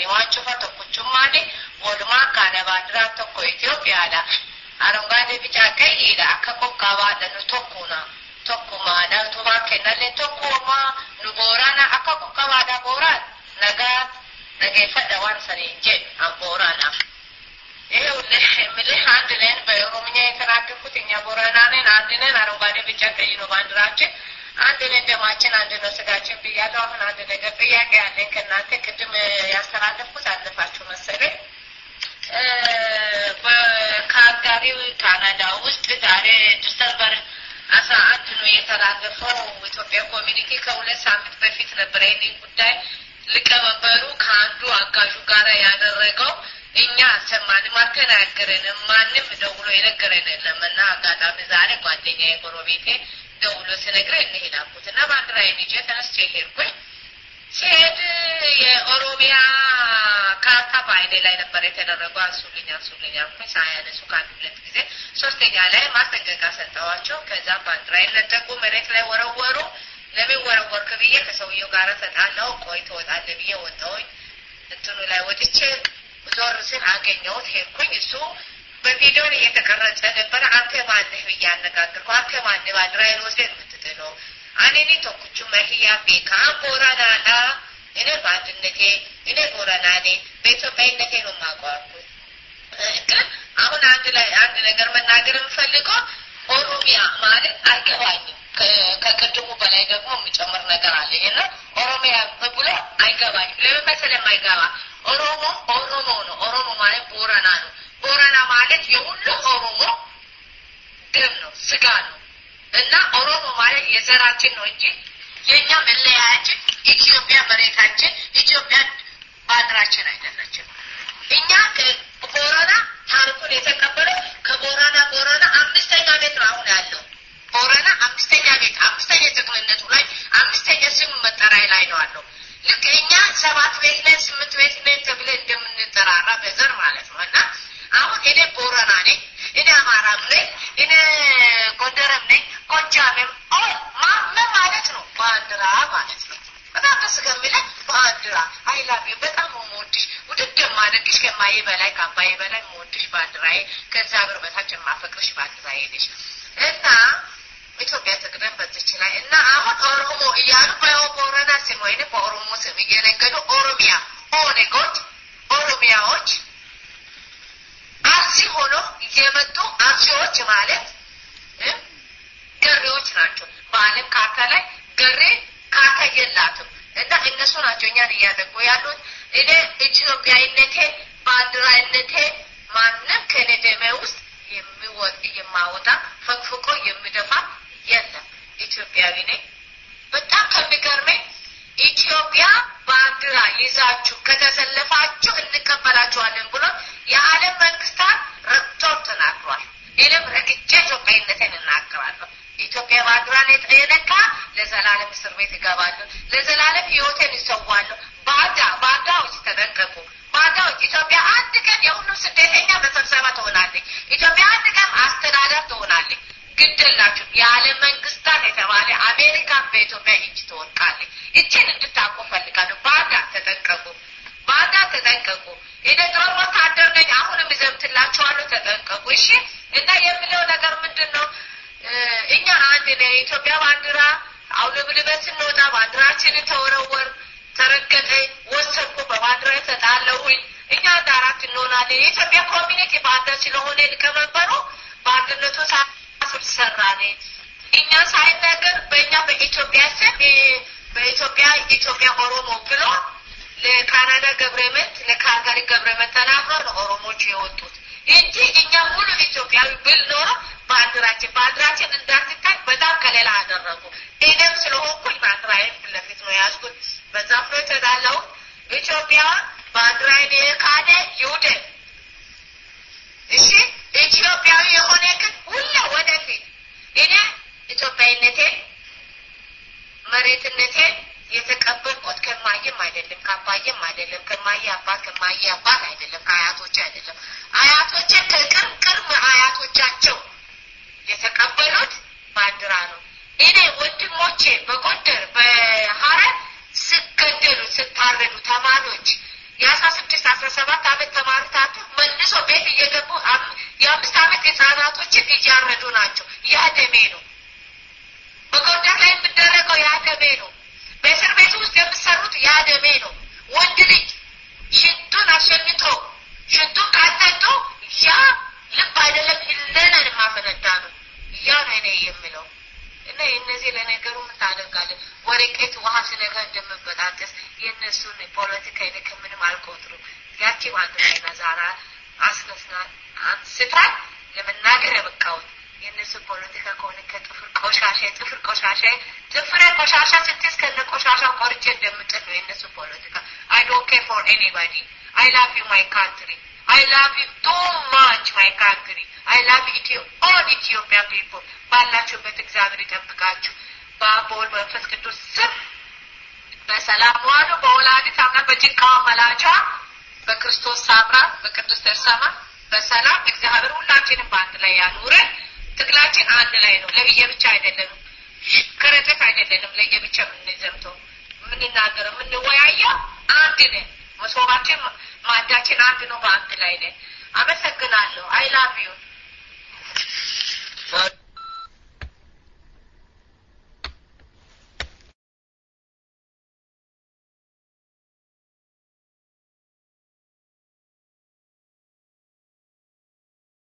isaanii waan cufa tokkochummaani walumaa kaana baandiraa tokko Itoophiyaadha. Arangaadee bicaa qayyiidha akka qoqqaabaadha nu tokkuna. Tokkumaadha utubaa kennallee tokkuma nu boorana akka qoqqaabaadha booraan nagaa dhageeffadha waan saniin jedhu an boorana. ምልህ አንድ ነን በኦሮምኛ የተናገርኩት እኛ ቦረና ነን። አንድ ነን። አረንጓዴ ቢጫ ቀይ ነው ባንዲራችን። አንድ ነን። ደማችን አንድ ነው። ስጋችን ብያለሁ። አሁን አንድ ነገር ጥያቄ ያለኝ ከእናንተ ቅድም ያስተላለፍኩት አለፋችሁ መሰለኝ። ከአጋሪው ካናዳ ውስጥ ዛሬ ዲሰምበር አስራ አንድ ነው የተላለፈው ኢትዮጵያ ኮሚኒቲ ከሁለት ሳምንት በፊት ነበረ ይህን ጉዳይ ሊቀመንበሩ ከአንዱ አጋዡ ጋር ያደረገው እኛ አልሰማንም፣ አልተናገረንም። ማንም ደውሎ የነገረን የለም እና አጋጣሚ ዛሬ ጓደኛ የጎረቤቴ ደውሎ ሲነግረኝ እንሂድ አልኩት እና ባንዲራዬን ይዤ ተነስቼ ሄድኩኝ። ሲሄድ የኦሮሚያ ካርታ በአይኔ ላይ ነበር የተደረገው። አንሱልኝ አንሱልኝ አልኩኝ። ሳያነሱ ከአንድ ሁለት ጊዜ ሶስተኛ ላይ ማስጠንቀቂያ ሰጠዋቸው። ከዛም ባንዲራዬን ነጠቁ፣ መሬት ላይ ወረወሩ። ለምን ወረወርክ ብዬ ከሰውየው ጋር ተጣላሁ። ቆይ ትወጣለህ ብዬ ወጣሁኝ። እንትኑ ላይ ወጥቼ ዞር ስል አገኘሁት። ሄድኩኝ። እሱ በቪዲዮን እየተቀረጸ ነበረ። አንተ ማነህ ብዬ አነጋግርኩ። አንተ ማነህ ባንዲራዬን ወስደህ የምትጥለው? አኔኒ ቶኩቹ መህያ ቤካ ቦረናዳ እኔ በአንድነቴ እኔ ቦረና ነኝ፣ በኢትዮጵያዊነቴ ነው የማውቀው። ግን አሁን አንድ ላይ አንድ ነገር መናገር የምፈልገው ኦሮሚያ ማለት አይገባኝም። ከቅድሙ በላይ ደግሞ የሚጨምር ነገር አለ እና ኦሮሚያ ብሎ አይገባኝም። ለምን መሰለህ የማይገባ ኦሮሞ ኦሮሞ ነው። ኦሮሞ ማለት ቦረና ነው። ቦረና ማለት የሁሉ ኦሮሞ ደም ነው፣ ስጋ ነው እና ኦሮሞ ማለት የዘራችን ነው እንጂ የእኛ መለያችን ኢትዮጵያ መሬታችን፣ ኢትዮጵያ ባንዲራችን አይደለችም። እኛ ቦረና ታሪኩን የተቀበለው ከቦረና ቦረና አምስተኛ ቤት ነው አሁን ያለው ቦረና አምስተኛ ቤት አምስተኛ ጠቅልነቱ ላይ አምስተኛ ስም መጠሪያ ላይ ነው አለው። ልክ እኛ ሰባት ቤት ነን ስምንት ቤት ነን ተብለን እንደምንጠራራ በዘር ማለት ነው እና አሁን እኔ ቦረና ነኝ፣ እኔ አማራም ነኝ፣ እኔ ጎንደርም ነኝ፣ ጎጃምም ምን ማለት ነው ባንዲራ ማለት ነው። በጣም ደስ ከሚለኝ ባንዲራ አይላቪ በጣም የምወድሽ ውድድ የማደርግሽ ከማዬ በላይ ከአባዬ በላይ የምወድሽ ባንዲራዬ ከእግዚአብሔር በታች የማፈቅርሽ ባንዲራዬ ነሽ እና ኢትዮጵያ ትቅደም በዚች ላይ እና አሁን ኦሮሞ እያሉ በቦረና ስም ወይም በኦሮሞ ስም እየነገዱ ኦሮሚያ ኦነጎች ኦሮሚያዎች አርሲ ሆኖ የመጡ አርሲዎች ማለት ገሬዎች ናቸው። በዓለም ካርታ ላይ ገሬ ካርታ የላትም እና እነሱ ናቸው እኛን እያደጉ ያሉት። እኔ ኢትዮጵያዊነቴ ባንዲራነቴ ማንም ከኔ ደሜ ውስጥ የሚወጥ የማወጣ ፈቅፍቆ የሚደፋ የለም። ኢትዮጵያዊ ነኝ። በጣም ከሚገርመኝ ኢትዮጵያ ባንዲራ ይዛችሁ ከተሰለፋችሁ እንቀበላችኋለን ብሎ የዓለም መንግስታት ረግጦም ተናግሯል። እኔም ረግጬ ኢትዮጵያዊነትን እናገራለሁ። ኢትዮጵያ ባንዲራን የነካ ለዘላለም እስር ቤት እገባለሁ፣ ለዘላለም ህይወቴን ይሰዋለሁ። ባዳ ባዳዎች ተጠንቀቁ። ባዳዎች ኢትዮጵያ አንድ ቀን የሁሉም ስደተኛ መሰብሰባ ትሆናለች። ኢትዮጵያ አንድ ቀን አስተዳደር ትሆናለች። ግድላችሁ የዓለም መንግስታት የተባለ አሜሪካ በኢትዮጵያ እጅ ትወድቃለች። እችን እንድታውቁ ፈልጋለሁ። ባዳ ተጠንቀቁ፣ ባዳ ተጠንቀቁ። እኔ ጦር ወታደር ነኝ። አሁንም እዘምትላችኋለሁ። ተጠንቀቁ። እሺ። እና የምለው ነገር ምንድን ነው? እኛ አንድ ነ የኢትዮጵያ ባንዲራ አውለብልበን ስንወጣ ባንዲራችንን ተወረወር፣ ተረገጠ፣ ወሰድኩ፣ በባንዲራ ተጣለሁኝ። እኛ አንድ አራት እንሆናለን። የኢትዮጵያ ኮሚኒቲ በአንድ ስለሆነ ሊቀመንበሩ በአንድነቱ ሳስብ ሰራኔ እኛ ሳይነገር በእኛ በኢትዮጵያ ስም በኢትዮጵያ ኢትዮጵያ ኦሮሞ ብሎ ለካናዳ ገብረመንት ለካልጋሪ ገብረመንት ተናግሮ ነው ኦሮሞቹ የወጡት እንጂ እኛ ሙሉ ኢትዮጵያዊ ብል ኖሮ ባንዲራችን ባንዲራችን እንዳትታይ በጣም ከሌላ አደረጉ። እኔም ስለሆንኩኝ ባንዲራዬን ፊት ለፊት ነው የያዝኩት። በዛ ፍሎ ተዳለሁት። ኢትዮጵያ ባንዲራዬን የካደ ይውደን። እሺ ኢትዮጵያዊ የሆነ ግን ሁላ ወደፊት እኔ ኢትዮጵያዊነቴ መሬትነቴ የተቀበልኩት ከማየም አይደለም ከአባየም አይደለም ከማየ አባት ከማየ አባት አይደለም ከአያቶች አይደለም አያቶቼ ከቅርብ ቅርብ አያቶቻቸው የተቀበሉት ባንዲራ ነው። እኔ ወንድሞቼ በጎንደር በሀረር ስገደሉ ስታረዱ ተማሪዎች የአስራ አስራ ሰባት አመት ተማሩታቱ መልሶ ቤት እየገቡ የአምስት አመት ህጻናቶችን እያረዱ ናቸው። ያ ደሜ ነው። በጎንደር ላይ የሚደረገው ያ ደሜ ነው። በእስር ቤት ውስጥ የምሰሩት ያ ደሜ ነው። ወንድ ልጅ ሽንቱን አሸንቶ ሽንቱን ካጠጡ ያ ልብ አይደለም ህሊናን የማፈነዳ ነው። ያ ነው እኔ የምለው እና እነዚህ ለነገሩ ምን ታደርጋለህ? ወረቀት ውሃ ስነጋ እንደምበጣጠስ የእነሱን ፖለቲካ እኔ ከምንም አልቆጥሩም። ያቺ አንድ ላይ ነዛራ አስነስና አንስታ ለመናገር የበቃሁት የእነሱ ፖለቲካ ከሆነ ከጥፍር ቆሻሻ ጥፍር ቆሻሻ ጥፍሬ ቆሻሻ ስትይዝ ከነ ቆሻሻ ቆርጬ እንደምጥል ነው የእነሱ ፖለቲካ። አይ ዶንት ኬር ፎር ኤኒባዲ አይ ላቭ ዩ ማይ ካንትሪ አይ ላቭ ዩ ቱ ማች ማይ ካንትሪ አይ ላቭ ኢትዮ ኦል ኢትዮጵያ ፒፕል ባላችሁበት እግዚአብሔር ይጠብቃችሁ። በአብ በወልድ በመንፈስ ቅዱስ ስም በሰላም ዋሉ። በወላዲተ አምላክ በጭንቃዋ መላቿ በክርስቶስ ሳምራ በቅዱስ ተርሰማ በሰላም እግዚአብሔር ሁላችንም በአንድ ላይ ያኑረን። ትግላችን አንድ ላይ ነው። ለብዬ ብቻ አይደለንም። ከረጢት አይደለንም። ለየብቻ የምንዘምተው የምንናገረው የምንወያየው አንድ ነን። መሶባችን ማዳችን አንድ ነው። በአንድ ላይ ነን። አመሰግናለሁ። አይ ላቭ ዩ